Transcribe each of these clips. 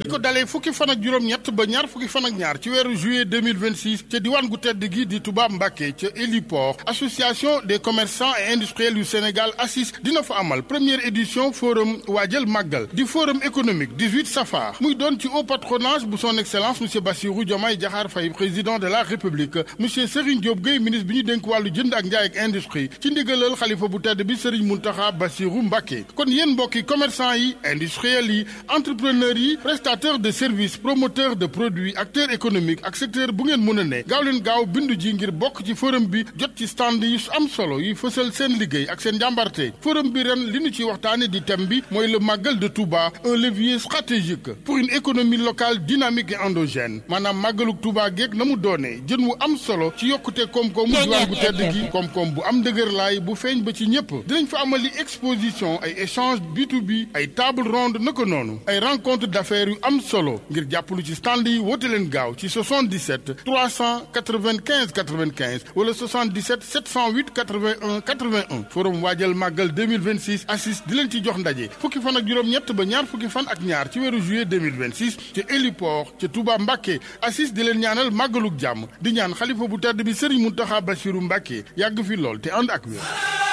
ko dalee fukki fan ak juróom-ñett ba ñaar fukki fan ak ñaar ci weeru juillet 2026 ca diwaan gu tedd gi di Touba Mbacké ca héliport association des commerçants et industriels yu Sénégal ACIS dina fa amal première édition forum waajal màggal di forum économique 18 safar muy doon ci haut patronage bu son excellence monsieur Bassirou Diomaye Diakhar Faye président de la république monsieur Serigne Diop Gueye ministre bi ñu dénk wàllu jënd ak njaay ak industrie ci ndigalal xalifa bu tedd bi Serigne Mountakha Bassirou Mbacké kon yéen mbokki commerçant yi industriels yi entrepreneurs yi prestataires de services promoteurs de produits acteurs économiques ak secteur bu ngeen mën a ne gaaw leen gaaw bindu ji ngir bokk ci forum bi jot ci stand yi am solo yi fësal seen liggéey ak seen njàmbarte forum bi ren li ñu ci waxtaane di thème bi mooy le màggal de Touba un levier stratégique pour une économie locale dynamique et endogène maanaam màggaluk Touba geeg na mu doonee jën wu am solo ci yokkute koom-koomu diwaan gu tedd gi koom-koom bu am dëgër laay bu feeñ ba ci ñëpp dinañ fa amali exposition ay échange B2B ay table ronde naka noonu ay rencontre d'affaires yu am solo ngir jàppalu ci stand yi woote leen gaaw ci 77 395 95 wala 77 708 81 81 forum waajal màggal 2026 assis di leen ci jox ndaje fukki fan ak juróom-ñett ba ñaar fukki fan ak ñaar ci weeru juillet 2026 ci héliport ca Touba Mbacké assis di leen ñaanal màggaluk jàmm di ñaan xalifa bu tedd bi Serigne Mountakha Bassirou Mbacké yàgg fi lool te ànd ak wér.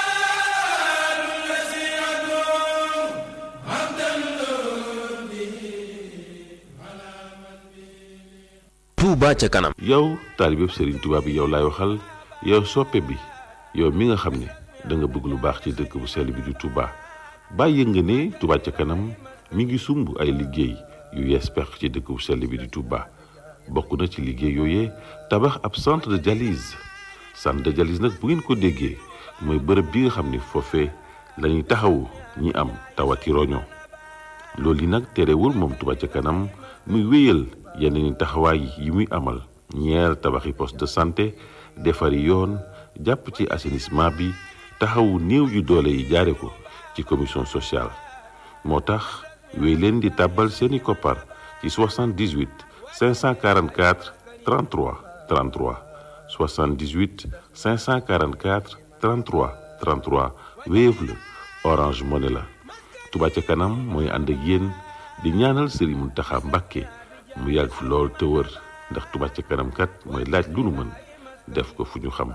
Touba ca kanam. yow taalibeb Serigne Touba bi yow laay waxal yow soppe bi yow mi nga xam ne da nga bëgg lu baax ci dëkk bu sell bi di Touba bàyyi nga ne Touba ca kanam mi ngi sumb ay liggéey yu yees pex ci dëkk bu sell bi di Touba bokk na ci liggéey yooyee tabax ab centre de dialyse centre de dialyse nag bu ngeen ko déggee mooy bërëb bi nga xam ne foofee la ñuy taxawu ñi am tawati roño loolu yi nag terewul moom Touba ca kanam muy wéyal yeneen taxawaay yi muy amal ñeer tabaxi poste de santé defari yoon jàpp ci assainissement bi taxawu néew yu doole yi jaare ko ci commission sociale moo tax wéy leen di tàbbal seeni koppar ci 78 544 33 33 78 544 33 33 Wave la Orange Money la Touba ca kanam mooy ànd ak yéen di ñaanal Serigne Mountakha Mbacké mu yàgg fi lool te wër ndax Touba ca kanam kat mooy laaj lu nu mën def ko fu ñu xam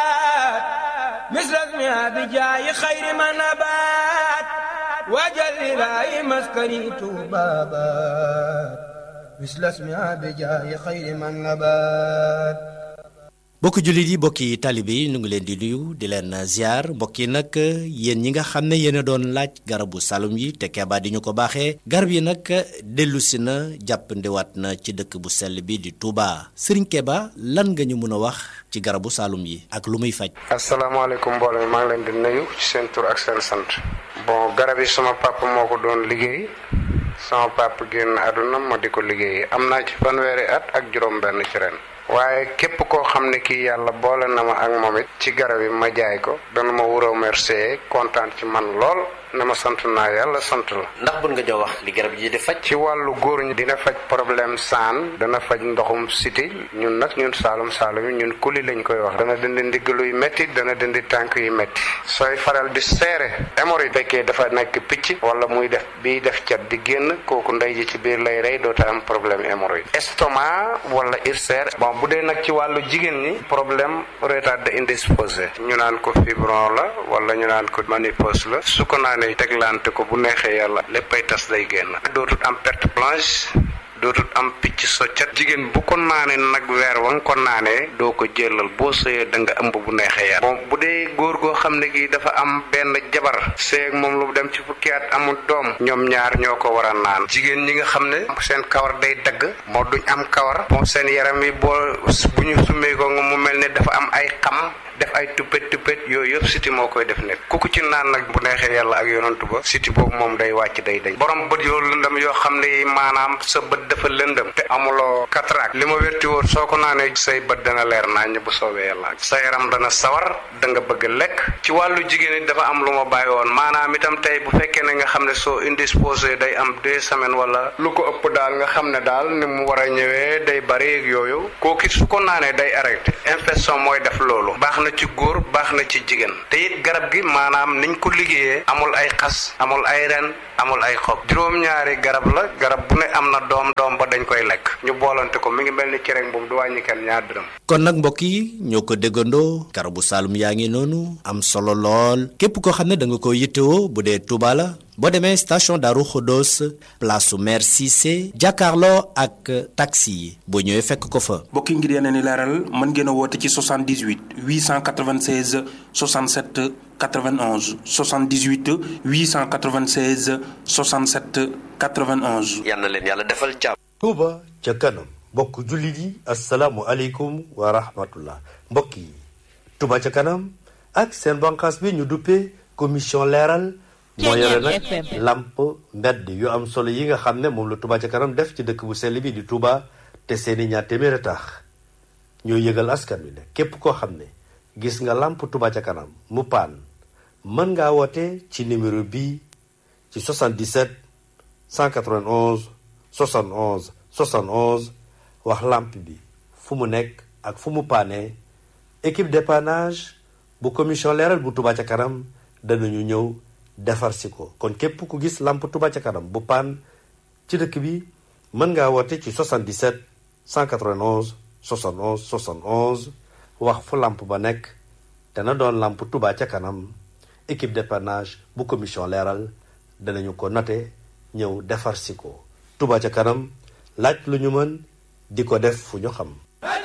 misras mi abi jaayi xayri ma nabaat waajal ilaahi maskani tuubaabaat misras mi abi jaayi xayri ma nabaat mbokki jullit yi mbokki taalibe yi ñu ngi leen di nuyu di leen ziar mbokk yi nag yéen ñi nga xam ne yéen a doon laaj garabu salum yi te keebaa di ñu ko baaxee garab yi nag dellu si na jàppandiwaat na ci dëkk bu sell bi di Touba Serigne Keba lan nga ñu mën a wax ci garabu salum yi ak lu muy faj. asalaamaaleykum mbooloo mi maa ngi leen di nuyu ci seen tur ak seen sant. bon garab yi sama papa moo ko doon liggéey sama papa génn àdduna ma di ko liggéey am naa ci fanweeri at ak juróom-benn ci ren. waaye képp koo xam ne kii yàlla boole na ma ak moom it ci garab yi ma jaay ko dana ma wuroo remercier kontaan ci man lool ne ma sant naa yàlla sant la. ndax bun nga jox wax li garab yi di faj. ci wàllu góor ñi dina faj problème saan dana faj ndoxum siti ñun nag ñun saalum saalum yi ñun kuli lañ koy wax. dana dindi ndiggalu yu métti dana dindi tànk yu métti. sooy faral di seere hémorroïde fekkee dafa nekk picc wala muy def biy def cat di génn kooku ndey ji ci biir lay rey doota am problème hémorroïde. estomac wala ulcère bon bu dee nag ci wàllu jigéen ñi problème retardé indisposé ñu naan ko fibron la wala ñu naan ko ménopause la su ko naanee teglante ko bu neexee yàlla léppay tas day génn dootul am perte blanche dootul am picc soccat jigéen bu ko naanee nag weer wa nga ko naanee doo ko jëlal boo sëyee da nga ëmb bu neexee yàlla bon bu dee góor goo xam ne gi dafa am benn jabar seeg moom lu dem ci fukki at amul doom ñoom ñaar ñoo ko war a naan jigéen ñi nga xam ne seen kawar day dagg moo duñ am kawar bon seen yaram yi boo bu ñu summee ko nga mu mel ne dafa am ay xam def ay tuppet tuppet yooyu yëpp siti moo koy def nekk ku ko ci naan nag bu neexee yàlla ak yonantu ba siti boobu moom day wàcc day dañ borom bët yoo lëndam yoo xam ne maanaam sa bët dafa lëndëm te amuloo cataracte li ma wérti wóor soo ko naanee say bët dana leer naññ bu soobee yàlla sa yaram dana sawar da nga bëgg lekk ci wàllu jigéen it dafa am lu ma bàyyi woon maanaam itam tey bu fekkee ne nga xam ne soo indisposé day am deux semaines wala lu ko ëpp daal nga xam ne daal ni mu war a ñëwee day bari ak yooyu kooku su ko naanee day arrêté infection mooy def loolu baax na ci góor baax na ci jigéen te it garab gi maanaam niñ ko liggéeyee amul ay xas amul ay ren amul ay xob juróom-ñaari garab la garab bu ne am na doom doom ba dañ koy lekk ñu boolante ko mi ngi mel ni cere boobu du wàññi kenn ñaar dërëm. kon nag mbokk yi ñoo ko déggandoo garabu Saalum yaa ngi noonu am solo lool képp koo xam ne da nga ko yittewoo bu dee Touba la boo demee station Darou Khodos place su maire Cissé jàkkaarloo ak taxi yi boo ñëwee fekk ko fa. mbokk yi ngir yeneen i leeral mën ngeen a woote ci 78 896 67 91 78 896 67 91. yal na leen yàlla defal jàmm. Touba ca kanam mbokk jullit yi asalaamualeykum wa rahmatullah mbokk yi Touba ca kanam ak seen banqaas bi ñu duppee commission leeral moo yore nag lamp mbedd yu am solo yi nga xam ne moom la Touba ca kanam def ci dëkk bu sell bi di Touba te seeni ñaar téeméer a tax ñoo yëgal askan wi ne képp koo xam ne gis nga lamp Touba ca kanam mu paan mën ngaa woote ci numéro bii ci 77 191 71 71 wax lamp bi fu mu nekk ak fu mu paane équipe dépannage bu commission leeral bu Touba ca kanam danañu ñëw defar si ko kon képp ku gis lamp Touba ca kanam bu paan ci dëkk bi mën ngaa woote ci 77 191 71 71 wax fu lamp ba nekk dana doon lamp Touba ca kanam équipe dépannage bu commission leeral danañu ko note ñëw defar si ko Touba ca kanam laaj lu ñu mën di ko def fu ñu xam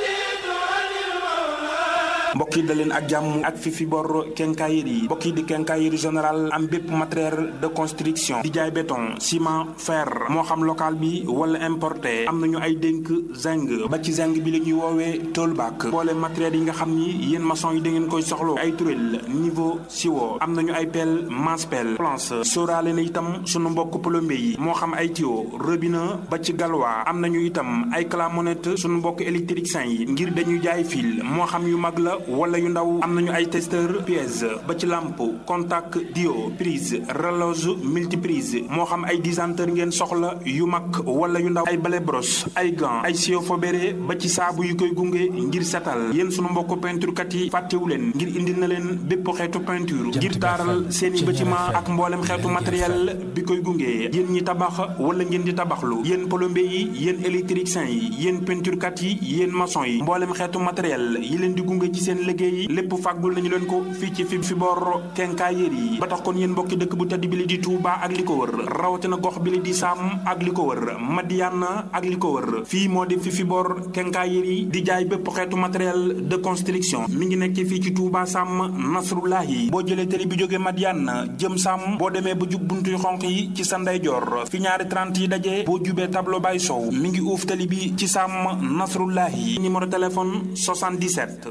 mbokk yi da leen ak jàmm ak fi fi bor kenkaayir yi mbokk yi di kenkaayir général am bépp matériel de construction di jaay béton ciment fer moo xam local bi wala importé am nañu ay dénk zinc ba ci zinc bi la ñuy woowee toolback boole matériel yi nga xam ni yéen maçon yi da ngeen koy soxlo ay turel niveau siwo am nañu ay pelle masse pelle planche sóoraale na itam sunu mbokk plombier yi moo xam ay tuyau robinet ba ci galwa am nañu itam ay clamonette sunu mbokk électricien yi ngir dañuy jaay fil moo xam yu mag la wala yu ndaw am nañu ay testeur pièce ba ci lampe contact dio prise relose multiprise moo xam ay disanteur ngeen soxla yu mag wala yu ndaw ay balai brosse ay gants ay sio fobéré ba ci saabu yu koy gunge ngir setal yéen sunu mbokk peinture kat yi fàttewu leen ngir indil na leen bépp xeetu peinture ngir taaral seeni bâtiment ak mboolem xeetu matériel bi koy gunge yéen ñi tabax wala ngeen di tabaxlu yéen plombier yi yéen électricien yi yéen peinture kat yi yéen maçon yi mboolem xeetu matériel yi leen di gunge ci seen liggéey lépp fàggul nañu leen ko fii ci fi fi bor kenkaayéer yi ba tax kon yéen mbokki dëkk bu tedd bi li di Touba ak li ko wër rawatina gox bi li di Sam ak li ko wër Madiana ak li ko wër fii moo di fi fi bor kenkaayéer yi di jaay bépp xeetu matériel de construction mi ngi nekk fii ci Touba Sam Nasrullahi boo jëlee télé bi jógee Madiana jëm Sam boo demee ba jub buntu yu xonq yi ci sa ndeyjoor fi ñaari 30 yi daje boo jubee tableau bay sow mi ngi uuf télé bi ci Sam Nasrullahi numéro téléphone 77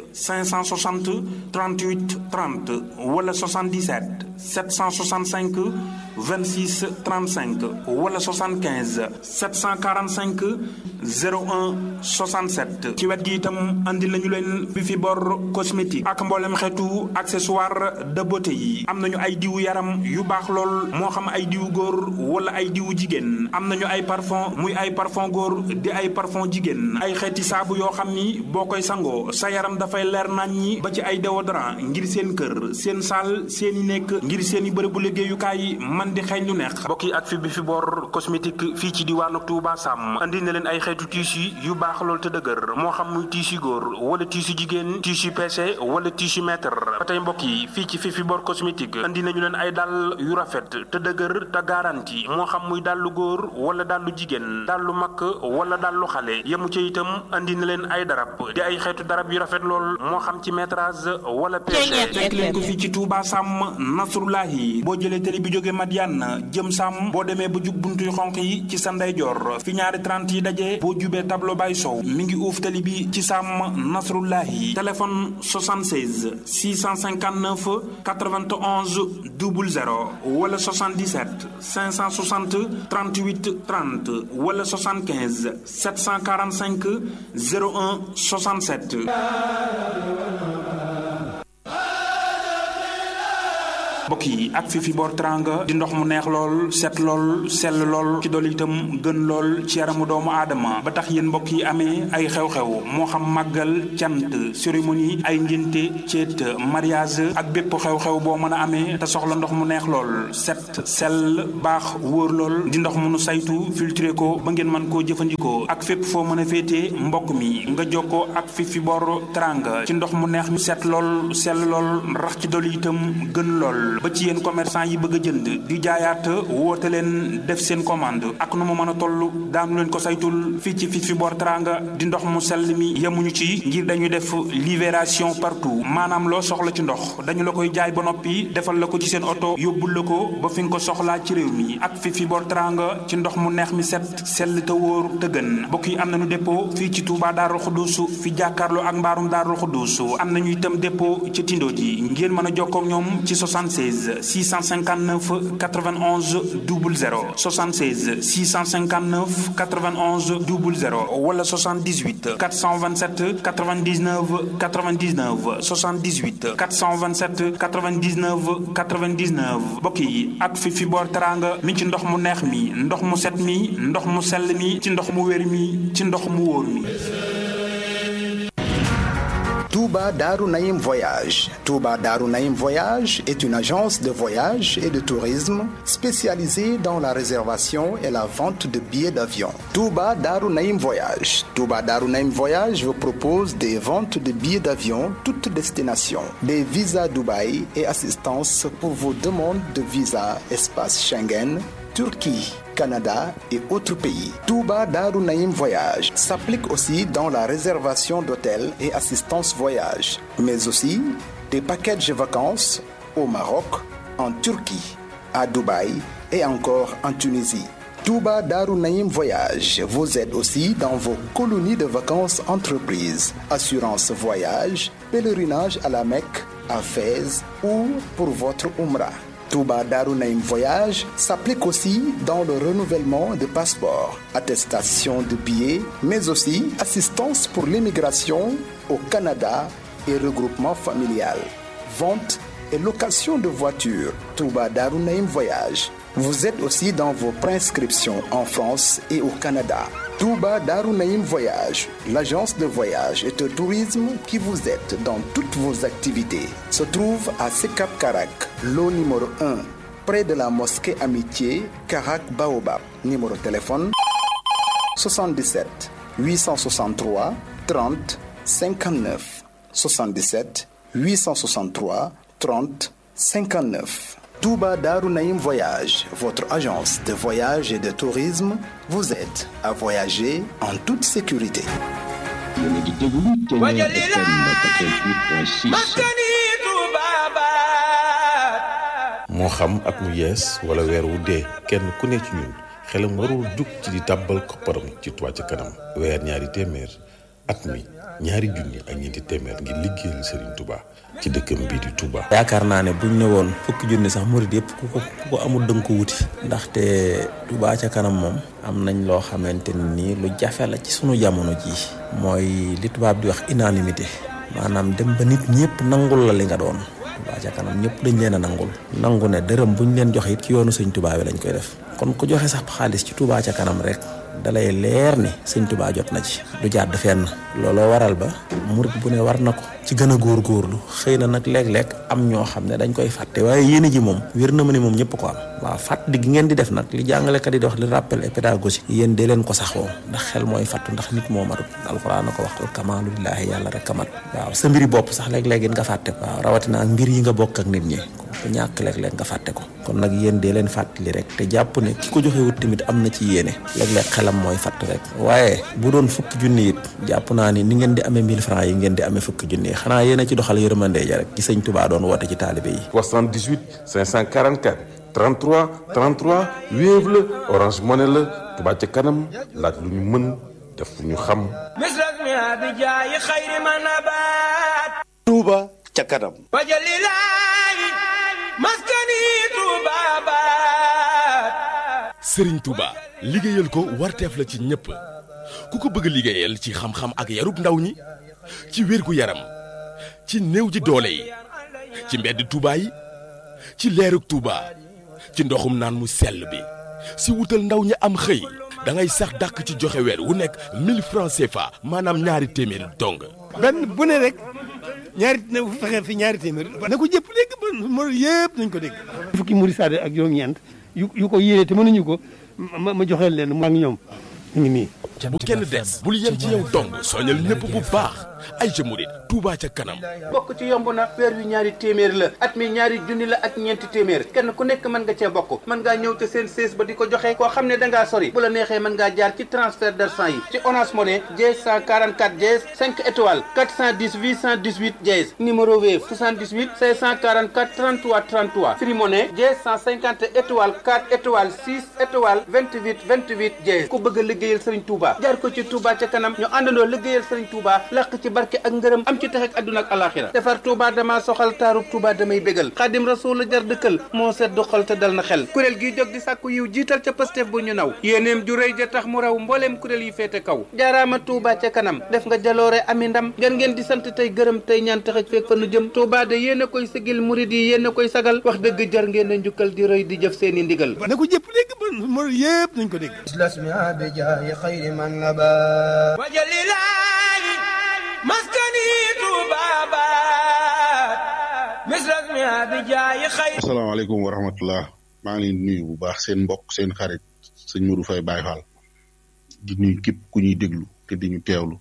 560 38 30 wala 77 765 26 35 wala 75 745 01 67 ci wet gi itam andi lañu leen fi fi bor cosmétique ak mboolem xeetu accessoire de beauté yi am nañu ay diwu yaram yu baax lool moo xam ay diwu góor wala ay diwu jigéen am nañu ay parfum muy ay parfum góor di ay parfum jigéen ay xeeti saabu yoo xam ni boo koy sangoo sa yaram dafay leer nañ ñi ba ci ay déodorant ngir seen kër seen saal seen i nekk ngir seen i bërëbu liggéeyukaay man di xeeñ lu neex mbokk yi ak fi bi fi bor cosmétique fii ci diwaanu Touba Sam andi na leen ay xeetu tissu yu baax lool te dëgër moo xam muy tissu góor wala tissu jigéen tissu PC wala tissu mètre ba tey mbokk yi fii ci fi fi bor cosmétique andi nañu leen ay dàll yu rafet te dëgër te garanti moo xam muy dàllu góor wala dàllu jigéen dàllu mag wala dàllu xale yemu ca itam andi na leen ay darab di ay xeetu darab yu rafet lool moo xam ci métrage wala pêche fekk leen ko fii ci Touba Sam nasrullahi boo jëlee télé bi jóge Madiane jëm sàmm boo demee ba jub buntuy xonq yi ci sa ndeyjoor fi ñaari 30 yi daje boo jubee tableau bay sow mi ngi uuf télé bi ci sàmm nasrullahi téléphone 76 659 91 00 wala 77 560 38 30 wala 75 745 01 67 mbokk yi ak fi fi boor teranga di ndox mu neex lool set lool sell lool ci dool itam gën lool ci yaramu doomu aadama ba tax yéen mbokk yi amee ay xew-xew moo xam màggal cant cérémonie ay ngénte ceet mariage ak bépp xew-xew boo mën a amee te soxla ndox mu neex lool set sell baax wóor lool di ndox mu nu saytu filtré ko ba ngeen mën koo jëfandikoo ak fépp foo mën a féetee mbokk mi nga jokkoo ak fi fi boor teranga ci ndox mu neex mi set lool sell lool rax ci dool itam gën lool ba ci yéen commerçant yi bëgg a jënd di jaayaat woote leen def seen commande ak nu mu mën a toll daanu leen ko saytul fii ci fii fi boor teranga di ndox mu sell mi yemuñu ci ngir dañuy def libération partout maanaam loo soxla ci ndox dañu la koy jaay ba noppi defal la ko ci seen oto yóbbul la ko ba fi nga ko soxlaa ci réew mi ak fii fi boor teranga ci ndox mu neex mi set sell te wóor te gën mbokk yi am nañu dépôt fii ci Touba Darou Khoudousou fi jàkkaarloo ak mbaarum Darou Khoudousou am nañu itam dépôt ci Tindo ji ngeen mën a jokkoo ak ñoom ci 76 659 91 00 76 659 91 00 wala 78 427 99 99 78 427 99 99 mbokk yi ak fi fi boor teranga mi ci ndox mu neex mi ndox mu set mi ndox mu sell mi ci ndox mu wér mi ci ndox mu wóor mi Touba Darou Naïm Voyage. Touba Darou Naïm Voyage est une agence de voyage et de tourisme spécialisée dans la réservation et la vente de billets d'avion. Touba Darou Naïm Voyage. Touba Darou Naïm Voyage vous propose des ventes de billets d'avion toutes destinations, des visas Dubaï et assistance pour vos demandes de visa espace Schengen, Turquie. Canada et autres pays. Touba Darou Naïm Voyage s'applique aussi dans la réservation d'hôtels et assistance voyage, mais aussi des packages de vacances au Maroc, en Turquie, à Dubaï et encore en Tunisie. Touba Darou Naïm Voyage vous aide aussi dans vos colonies de vacances entreprises, assurance voyage, pèlerinage à la Mecque, à Fès ou pour votre Umrah. Touba Darou Naïm Voyage s'applique aussi dans le renouvellement de passeports, attestation de billets, mais aussi assistance pour l'immigration au Canada et regroupement familial, vente et location de voitures. Touba Darou Naïm Voyage vous êtes aussi dans vos prescriptions en France et au Canada. Touba Darou Naïm Voyage, l'agence de voyage et de tourisme qui vous aide dans toutes vos activités, se trouve à Sekap Karak, lot numéro 1, près de la mosquée Amitié, Karak Baobab. Numéro de téléphone 77 863 30 59 77 863 30 59. Touba Darou Naïm Voyage, votre agence de voyage et de tourisme, vous aide à voyager en toute sécurité. moo xam at mu yees wala weer wu dee kenn ku ne ci ñun xelam warul jug ci di tàbbal kopparam ci Touba ca kanam weer ñaari téeméer at mi ñaari junni ak ñeenti téeméer ngir liggéeyal Serigne Touba ci dëkkam bii di Touba. yaakaar naa ne buñ ne woon fukki junni sax murid yëpp ku ko ku ko amul dënk ko wuti. ndaxte Touba ca kanam moom. am nañ loo xamante ni lu jafe la ci sunu jamono jii. mooy li tubaab di wax unanimité. maanaam dem ba nit ñëpp nangul la li nga doon. Touba ca kanam ñëpp dañ leen a nangul. nangu ne dërëm buñ leen joxe it ci yoonu sëñ Touba bi lañ koy def. kon ku joxe sax xaalis ci Touba ca kanam rek. dalay leer ni sëñ Touba jot na ci du jàdd fenn looloo waral ba murit bu ne war na ko ci gën a góorgóorlu xëy na nag léeg-léeg am ñoo xam ne dañ koy fàtte waaye yéene ji moom wér na ma ne moom ñëpp ko am waaw fàttali gi ngeen di def nag li jàngalekat yi di wax li rappel et pédagogique yéen dee leen ko saxoo ndax xel mooy fàttu ndax nit moo matut alxuraan na ko waxtul kamaalu lillaahi yàlla rek kamat waaw sa mbiri bopp sax léeg-léeg nga fàtte waaw rawatina ak mbir yi nga bokk ak nit ñi ku ñàkk léeg-léeg nga fàtte ko kon nag yéen dee leen fàttali rek te jàpp ne ki ko joxewut tamit am na ci yéene léeg-léeg xelam mooy fàtt rek waaye bu doon fukki junni it jàpp naa ni ni ngeen di amee 1000 francs yi ngeen di amee fukki junni yi xanaa yéen a ci doxal yërmande ja rek ci sëñ Touba doon woote ci taalibe yi 78 544 33 33 Wave la Orange Money la Touba ca kanam laaj lu ñu mën def lu ñu xam misras mi abijaayi xayri ma nabaat Touba ca kanam wajalilaayi maskani Touba baat sëriñ Touba liggéeyal ko warteef la ci ñëpp ku ko bëgg liggéeyal ci xam-xam ak yarub ndaw ñi ci wérgu yaram ci néew ji doole yi ci mbedd Touba yi ci leerug Touba ci ndoxum naan mu sell bi si wutal ndaw ñi am xëy da ngay sax dàkk ci joxe weer wu nekk 1000 francs CFA maanaam ñaari téeméeri dong. benn bu ne rek ñaari na fexe fi ñaari téeméer na ko jëpp dégg ba mo yëpp nañ ko dégg fukki muri saade ak juróom-ñeent yu yu ko yéene te mënuñu ko ma ma joxeel leen mu ak ñoom ñu ngi nii bu kenn des bul yem ci yow dong soñal ñëpp bu baax ay jëmurit Touba ca kanam bokk ci yomb na weer wi ñaari téeméer la at mi ñaari junni la ak ñeenti téeméer kenn ku nekk mën nga cee bokk mën ngaa ñëw te seen sées ba di ko joxe koo xam ne da ngaa sori bu la neexee mën ngaa jaar ci transfert d'argent yi ci Orange Money dièse 144 dièse 5 étoiles 410 818 dièse numéro Wave 78 544 33 33 Free Money dièse 150 étoiles 4 étoiles 6 étoiles 28 28 dièse ku bëgg a liggéeyal Serigne Touba jaar ko ci Touba ca kanam ñu àndandoo liggéeyal Serigne Touba làq ci barke ak ngërëm am ci tax ak àdduna ak alaxira defar Touba dama soxal taarub Touba damay bégal xaadim rasul la jar dëkkal moo sedd xol te dal na xel kuréel gi jóg di sàkku yiw jiital ca Pastef bu ñu naw yéeneem ju rëy ja tax mu raw mbooleem kuréel yi féete kaw jaaraama Touba ca kanam def nga jaloore ami ndam ngeen ngeen di sant tey gërëm tey ñaan taxaj feeg fa nu jëm Touba de yéen a koy sigil murid yi yéen a koy sagal wax dëgg jar ngeen a njukkal di rëy di jëf seeni ndigal na ko jëpp dégg ba mo yëpp nañ ko dégg wajalilaayi maskani tuubaabaat misras mi abijaayi xayri asalaamaaleykum wa rahmatullah maa ngi leen di nuyu bu baax seen mbokk seen xarit sëñ Modou Faye Baye Fall di nuyu képp ku ñuy déglu te di ñu teewlu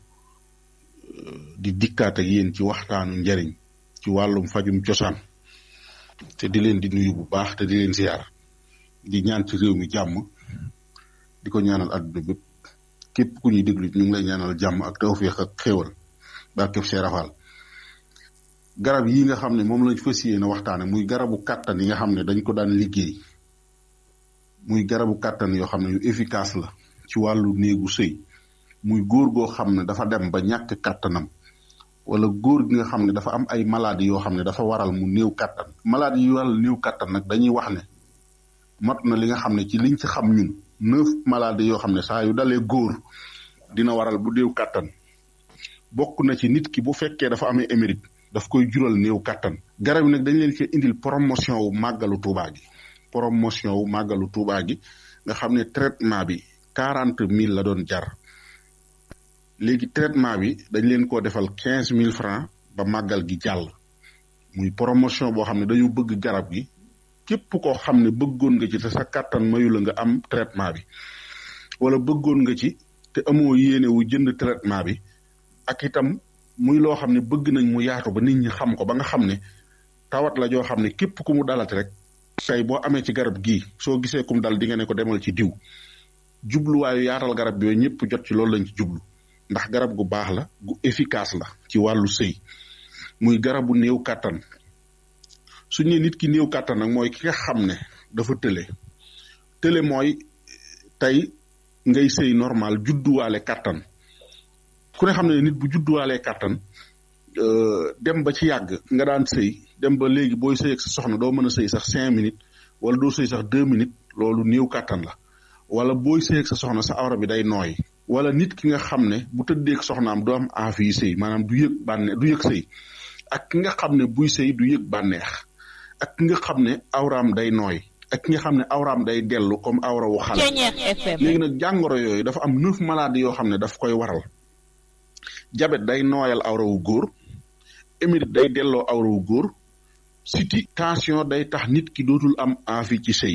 di dikkaat ak yéen ci waxtaanu njariñ ci wàllum fajum cosaan te di leen di nuyu bu baax te di leen ziar di ñaan ci réew mi jàmm di ko ñaanal àdduna bépp képp ku ñuy déglu ñu ngi lay ñaanal jàmm ak tawfeex ak xéewal barkeb Cheikh Rafal garab yi nga xam ne moom lañ fas yéene waxtaane muy garabu kàttan yi nga xam ne dañ ko daan liggéey muy garabu kàttan yoo xam ne yu efficace la ci wàllu néegu sëy muy góor goo xam ne dafa dem ba ñàkk kàttanam wala góor gi nga xam ne dafa am ay maladie yoo xam ne dafa waral mu néew kàttan maladie yu waral néew kàttan nag dañuy wax ne mat na li nga xam ne ci liñ ci xam ñun neuf maladie yoo xam ne saa yu dalee góor dina waral bu néew kàttan bokk na ci nit ki bu fekkee dafa amee émérite daf koy jural néew kàttan garab yi nag dañ leen ci indil promotion wu màggalu Tuubaa gi promotion wu màggalu Tuubaa gi nga xam ne traitement bi quarante mille la doon jar léegi traitement bi dañ leen ko defal quinze mille francs ba màggal gi jàll muy promotion boo xam ne dañu bëgg garab gi képp koo xam ne bëggoon nga ci te sa kàttan mayu la nga am traitement bi wala bëggoon nga ci te amoo yéene wu jënd traitement bi ak itam muy loo xam ne bëgg nañ mu yaatu ba nit ñi xam ko ba nga xam ne tawat la joo xam ne képp ku mu dalati rek tey boo amee ci garab gii soo gisee kum dal di nga ne ko demal ci diw jubluwaayu yaatal garab bi yooyu ñëpp jot ci loolu lañ ci jublu ndax garab gu baax la gu efficace la ci wàllu sëy muy garabu néew kàttan su ñu nit ki néew kàttan nag mooy ki nga xam ne dafa tële tële mooy tey ngay sëy normal judduwaale kàttan ku ne xam ne nit bu judduwaalee kàttan dem ba ci yàgg nga daan sëy dem ba léegi booy sëy ak sa soxna doo mën a sëy sax cinq minutes wala doo sëy sax deux minutes loolu néew kàttan la wala booy sëy ak sa soxna sa awra bi day nooy wala nit ki nga xam ne bu tëddee ak soxnaam du am envie yi sëy maanaam du yëg bànneex du yëg sëy ak ki nga xam ne buy sëy du yëg bànneex ak ki nga xam ne awraam day nooy ak ki nga xam ne awraam day dellu comme awra wu xale léegi nag jàngoro yooyu dafa am neuf maladies yoo xam ne daf koy waral jabet day nooyal awra wu góor émérite day delloo awra wu góor siti tension day tax nit ki dootul am envie ci sëy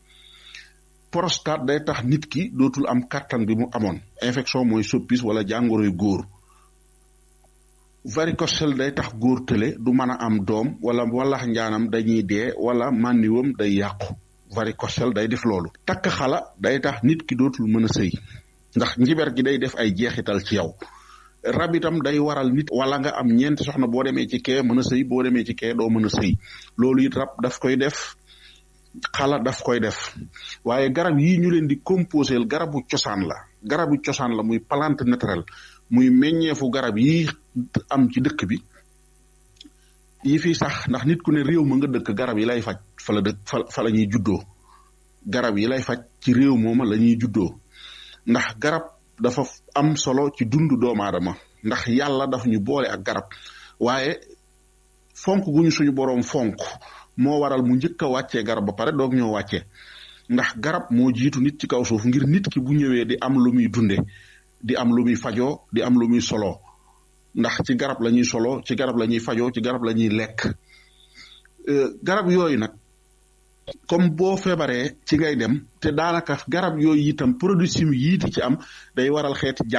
prostate day tax nit ki dootul am kàttan bi mu amoon infection mooy soppis wala jàngoroy góor varicocèle day tax góor tële du mën a am doom wala walax njaanam dañuy dee wala mànniwam day yàqu varicocèle day def loolu takk xala day tax nit ki dootul mën a sëy ndax njiber gi day def ay jeexital ci yow rab itam day waral nit wala nga am ñeenti soxna boo demee ci kee mën a sëy boo demee ci kee doo mën a sëy loolu it rab daf koy def xala daf koy def waaye garab yi ñu leen di composé garabu cosaan la garabu cosaan la muy plante naturelle muy meññeefu garab yi am ci dëkk bi yi fi sax ndax nit ku ne réew ma nga dëkk garab yi lay faj fa la dëkk fa fa la ñuy juddoo garab yi lay faj ci réew mooma la ñuy juddoo ndax garab dafa am solo ci dundu doomu aadama ndax yàlla daf ñu boole ak garab waaye fonk gu ñu suñu boroom fonk moo waral mu njëkk a wàccee garab ba pare doog ñoo wàccee ndax garab moo jiitu nit ci kaw suuf ngir nit ki bu ñëwee di am lu muy dunde di am lu muy fajoo di am lu muy soloo ndax ci garab la ñuy soloo ci garab la ñuy fajoo ci garab la ñuy lekk garab yooyu nag comme boo feebaree ci ngay dem te daanaka garab yooyu itam produit chimique yii di ci am day waral xeeti